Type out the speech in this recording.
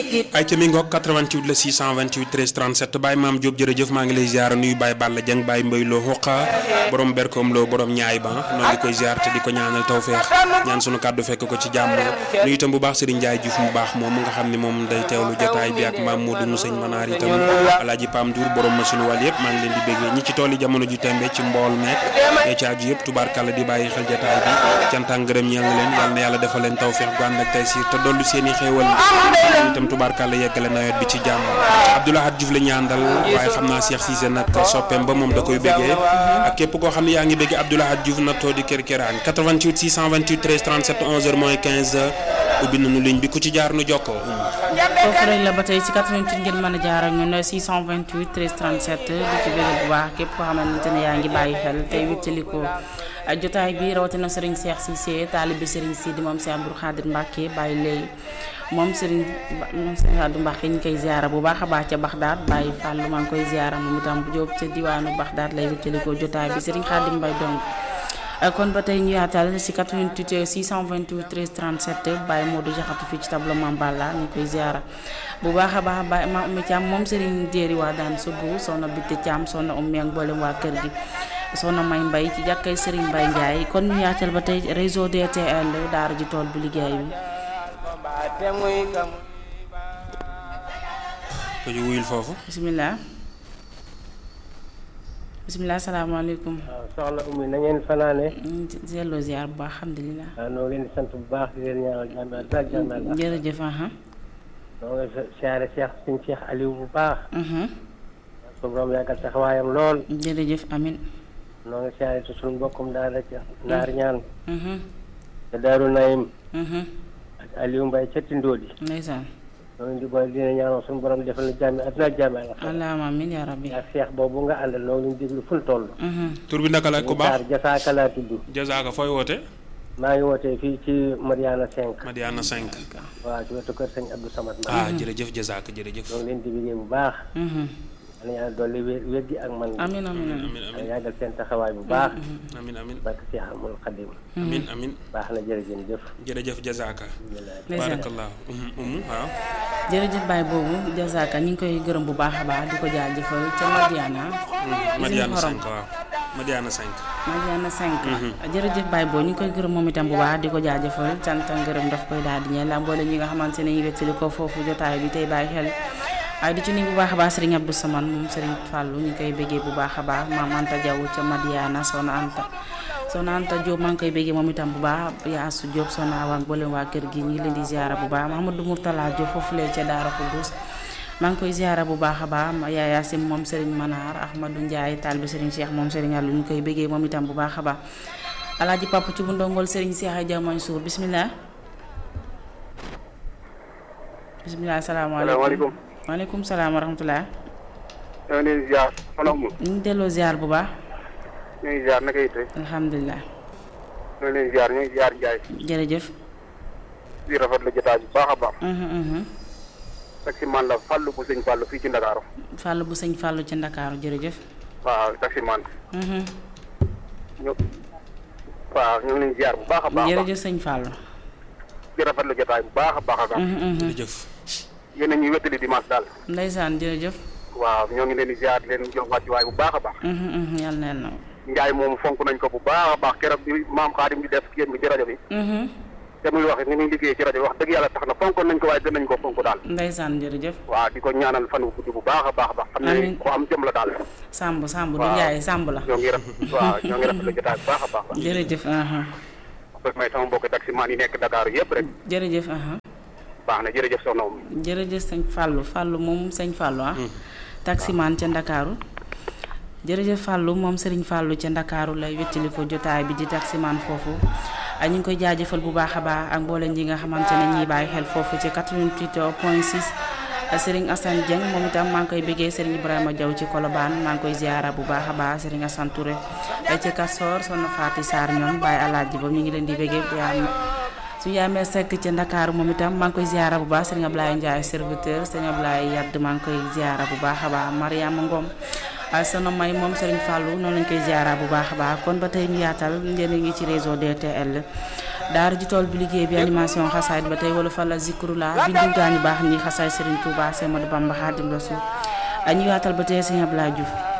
ay ca mi ngoog 88 la 628 13 37 Baye Maam Diop jërëjëf maa ngi lay ziar nuyu Baye Balla Dieng Baye Mbaye Lo Xoqa borom berkoom loo borom ñaay ba noonu di koy ziar te di ko ñaanal tawfeex ñaan sunu kàddu fekk ko ci jàmm nuyu itam bu baax Serigne Ndiaye Diouf mu baax moom nga xam ne moom day teewlu jotaay bi ak maam Modou mu sëñ Manaar itam Alaaji Pam Dour borom machine wàll yëpp maa ngi leen di béggee ñi ci tool yi jamono ju tembe ci mbool meek ñee ci aju yëpp tubaarkàlla di bàyyi xel jotaay bi cant ak ngërëm ñeel na leen yal na yàlla defal leen tawfeex gu ànd ak tey siir te dollu seen i xéewal itam tubaarkàlla yeggale nawet bi ci jàmm Abdoulahad Diouf la ñu àndal waaye xam naa Cheikh Cissé nag soppeem ba moom da koy béggee ak képp koo xam ne yaa ngi béggee Abdoulahad Diouf nag too di kër këraan 88 628 13 37 11h moins 15 ubbi nañu ligne bi ku ci jaar nu jokkoo foofu rek la ba tey ci 88 ngeen mën a jaar ak ñun 628 13 37 di ci bégal bu baax képp koo xamante ne yaa ngi bàyyi xel tey wéttali ko jotaay bi rawatina Serigne Cheikh Cissé taalibe Serigne Sidi moom Cheikh Abdou Khadir Mbacke bàyyi lay moom Serigne moom Serigne Abdou Mbacke ñu koy ziara bu baax a baax ca Baxdaad bàyyi Fàllu maa ngi koy ziara moom itam bu jóob ca diwaanu Baxdaad lay wéttali ko jotaay bi Serigne Khadim Mbaye dong kon ba tey ñu yaatal si 88 628 13 37 Baye Modou Jaxatu fii ci tableau Mame Balla ñu koy ziara bu baax a baax Baye ma Oumy Thiam moom Serigne Jéeri waa daan subu soxna Bitte Thiam soxna Oumy ak mboolem waa kër gi soxna May Mbay ci jàkkay Serigne Mbaye Ndiaye kon ñu yaatal ba tey réseau DTL daara ji tool bu liggéey bi ko ñu wuyul foofu bisimilah bisimilah salaamaaleykum waaw soxna Oumy na ngeen fanaane zelo ziar bu baax alhamdulilah waaw noo leen di sant bu baax di leen ñaanal jàmm ak daal jàmm ak jërëjëf aha noo ngi siyaare Cheikh suñ Cheikh Aliou bu baax su borom yàggal taxawaayam lool jërëjëf amin noo ngi siyaare te suñu mbokkum daal ci naar ñaan te Daaru Nayim ak Aliou Mbaye ca Tindóodi ndeysaan noo ngi di boole dina ñaanal suñu borom defal na jàmm ak daal jàmm ak allahumma amin ya rabbi ak Cheikh boobu nga àndal noo ngi leen déglu ful toll tur bi naka la ku baax jasaaka laa tudd jazaaka fooy woote maa ngi wootee fii ci Mariana 5 Madiana 5 waaw ci wetu kër sëñ Abdou Samad ma ah jërëjëf jazaaka jërëjëf noo ngi leen di liggéey bu baax yàlla yàlla dolli wér wér gi ak man amin amin amin amin amin yàggal seen taxawaay bu baax amin amin barke Cheikh Amul Xadim amin amin baax na jërëjëf jëf jërëjëf jazaaka ndeysaan barakallahu umu waaw jërëjëf baay boobu jazaaka ñu ngi koy gërëm bu baax a baax di ko jaajëfal ca Madiana Madiana xorom. 5 waaw Madiana 5 Madiana 5 jërëjëf baay boobu ñu ngi koy gërëm moom itam bu baax di ko jaajëfal cant ak ngërëm daf koy daal di ñeel la mboole ñi nga xamante ne ñu wettali ko foofu jotaay bi tey bàyyi xel waaye di ci nuyu bu baax a baax Serigne Abdou Samane moom Serigne Fallou ñu ngi koy béggee bu baax a baax maam Anta Diaw ca Madiana Soxna Anta Soxna Anta Diop maa ngi koy béggee moom itam bu baax Yaasu Diop Soxna Awa ak mboolem waa kër gi ñu ngi leen di ziara bu baax Mahamadou Mourtala Diop foofu lee ca Daara Koudous maa ngi koy ziara bu baax a baax Yaa Yaasim moom Serigne Manar Ahmadou Ndiaye taalibe Serigne Cheikh moom Serigne Allou ñu koy béggee moom itam bu baax a baax Alaaji Papa ci bu ndongol Serigne Cheikh Dia Mansour bismillah bismillah asalaamaaleykum salaamaaleykum. waaleykum salaam wa rahmatulah. ñoo ngi leen di ziar soxna Oumou. ñu ngi delloo ziar bu baax. ñu ngi ziar naka yitte. alhamdulilah. ñoo ngi leen di ziar ñu ngi ziar Ndiaye. jërëjëf. di rafetlu jotaay bu baax a baax. Mhm, mhm. taximan la Fallou bu sëñ Fallou fii ci Ndakaaru. Fallou bu sëñ Fallou ci Ndakaaru jërëjëf. waaw taximan. Mhm. ñu waaw ñu ngi leen di ziar bu baax a baax a baax. jërëjëf sëñ Fallou. di rafetlu jotaay bu baax a baax a baax. Mhm, mhm. jërëjëf yéen a ñuy wettali dimanche daal. ndeysaan jërëjëf. waaw ñoo ngi leen di ziar di leen jox wàccuwaay bu baax a baax. Mhm, mhm. yàlla na yàlla na. Ndiaye moom fonk nañ ko bu baax a baax keroog bi maam Xaadim di def kiyén bi ci rajo bi. Mhm. te muy wax ni muy liggéey ci rajo bi wax dëgg yàlla tax na fonkoon nañ ko waaye gën nañ ko fonk daal. ndeysaan jërëjëf. waaw di ko ñaanal fan wu guddi bu baax a baax a baax. xam ne Amiin. ko am jëm la daal. Samb Samb du waaw. Njaay Samb la. ñoo ngi rafet waaw ñoo ngi rafetlu jotaay bu baax a baax. jërëjëf. aha. parce que may sama mbokk taximaan yi nekk Dakar yëpp rek jërëjëf. aha. baax na jërëjëf soxna Oumou. jërëjëf sëñ Fallou Fallou moom sëñ Fallou ah. taximaan ca Ndakaaru. jërëjëf Fallou moom Serigne Fallou ca Ndakaaru lay wettali ko jotaay bi di taximaan foofu. ah, ñu ngi koy jaajëfal bu baax a baax ak mboolem ñi nga xamante ne ñiy bàyyi xel foofu ci 88 point 6. ah, Serigne Assane Dieng moom itam maa ngi koy bëggee Serigne Ibrahima Diaw ci Colobane maa ngi koy ziara bu baax a baax Serigne Assane Touré. ay ci Kassor Soxna Faati Sarr ñoom Baye Alaaji ba ñu ngi leen di bëggee yaa su yaamee sekk ci ndakaaru moom itam maa ngi koy ziara bu baax sëriñ Ablaye Ndiaye serviteur sëriñ Ablaye Yadd maa ngi koy ziara bu baax a baax Mariama Ngom sono may moom Serigne Fallou noonu lañ koy ziara bu baax a baax kon ba tey ñu yaatal ngeen ngi ci réseau DTL daara ji tool bi liggéey bi animation xasaayit ba tey wala fa la zikru la bindu gaañu baax ñi xasaay Serigne Touba Semadou Bamba Xaadim Rasul ñu yaatal ba tey Serigne Abdoulaye Diouf